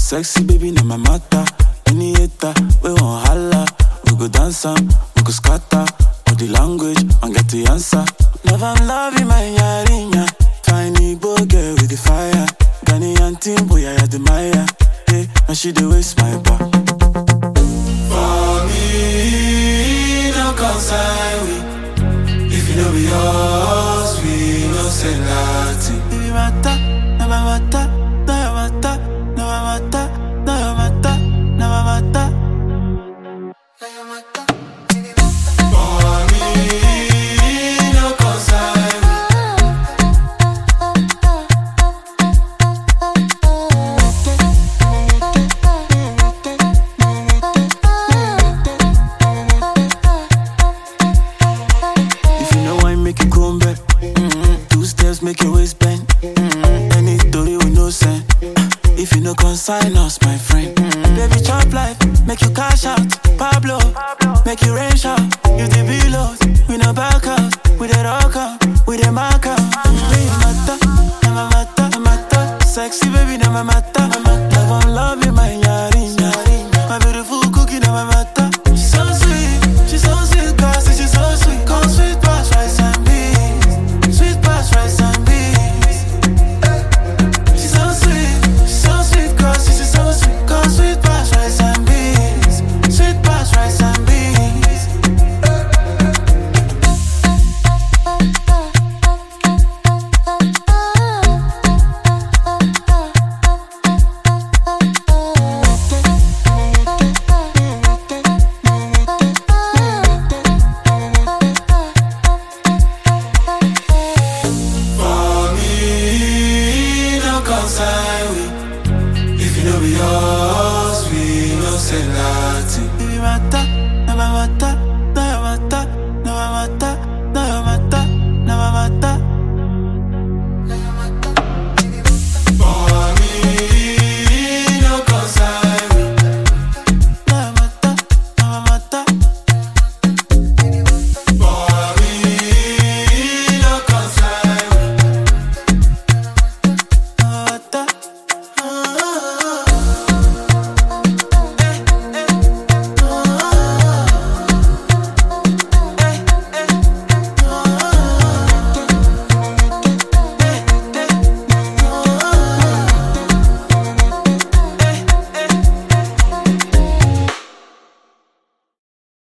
sexy baby, na my matter. Any hater, we won't holla. We go dance am, we go scatter. All the language, and get the answer. Love and love in my yarinya. Tiny boy girl with the fire. Ghanaian team, boy, I admire. Hey, now she the waste my bar. For me, no concern we. If you know be yours, we no say nothing. Baby, mata, na my mata, na your mata, na my mata, na your mata, na my mata. Na your mata. For me, no concern we. If you know why make you come back, mm-hmm. two steps make your waist bend. Mm-hmm. Any story with no sense. If you no consign us, my friend, mm-hmm. baby chop life, make you cash out. Pablo, make you rain shout. You the below, we no back out. We the rock out, we the mark out. Baby mata, na my mata, na mata. Sexy baby, na my mata, na mata. Love and love you, my yarinya. My beautiful cookie, na my mata. She's so sweet, she's so sweet, girl, say she's so sweet. Come sweet past rice and beans, sweet past rice and beans. She's so sweet, she's so sweet, girl, say she's so sweet. Come sweet past rice and beans, sweet past rice and beans. For me, no concern we. If you know be yours, we no say nothing. Baby, mata,